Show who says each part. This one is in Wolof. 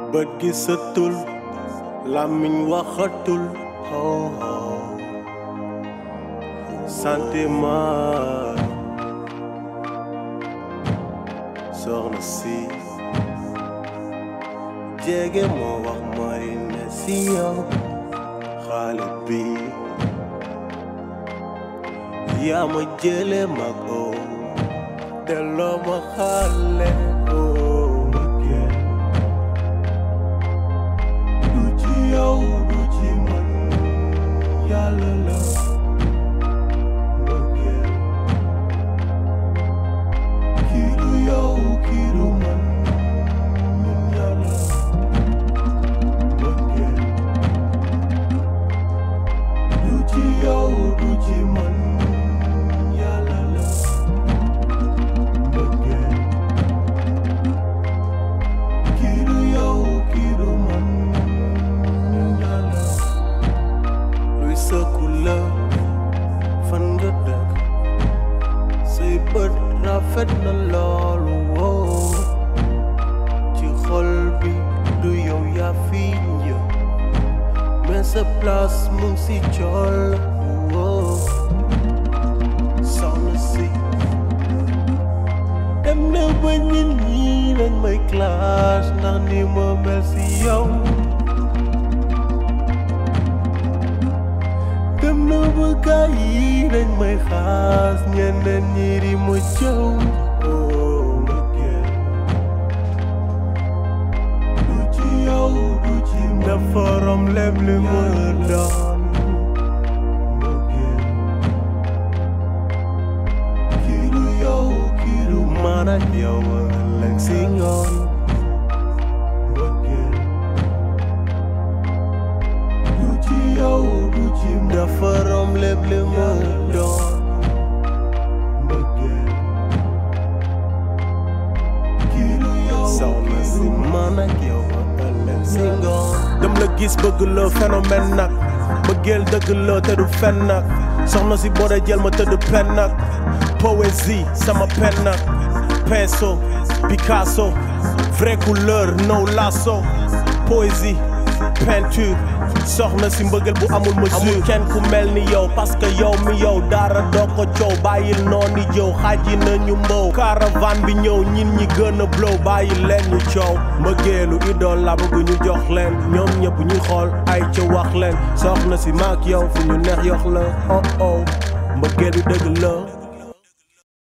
Speaker 1: bët gisatul làmmiñ waxatul oh oh sentiment soxna si jege moo wax mooy ne si yow xale bi yaa ma jële mag oo delloo ma xale oo du ci yow du ci man yàlla la mbëggeel kii du yow kii du man ñun yàlla mbëggeel du ci yow du ci man yàlla la mbëggeel kii du yow kii du man ñun yàlla luy sëkku la fan nga dëkk say bët rafet na loolu woo ci xol bi du yow yaa fi ñëw mais sa place mu ngi si col woo soxna si dem na ba nit ñi dañ may clash ndax ni ma mel si yow dem na ba gaa yi dañ may xaas ñeneen ñi di ma jëw oh mbëggeel du ci yow du ci man dafa rom leb li ma doon mbëggeel kii du yow kii du man ak yow ëllëg si ngoon mbëggeel du ci yow du ci man dafa rom leb li ma doon mbëggeel kii du yow soxna si man ak yow ëllëg si ngoon dem la gis bëgg la phénomène nag bëggeel dëgg la te du fen nag soxna si boo dee jël ma tëdd pen nag poésie sama pen nag pinceau Picasso vraie couleur no lasso poésie peinture soxna si mbëggeel bu amul mesure amul kenn ku mel ni yow parce que yow mi yow dara doo ko coow bàyyil noonu jëw xaaji nañu mbow caravane bi ñëw ñin ñi gën a blow bàyyil leen ñu coow mbëggeelu idole la bëgg ñu jox leen ñoom ñëpp ñuy xool ay ca wax leen soxna si maak yow fu ñu neex yox la oh oh mbëggeelu dëgg la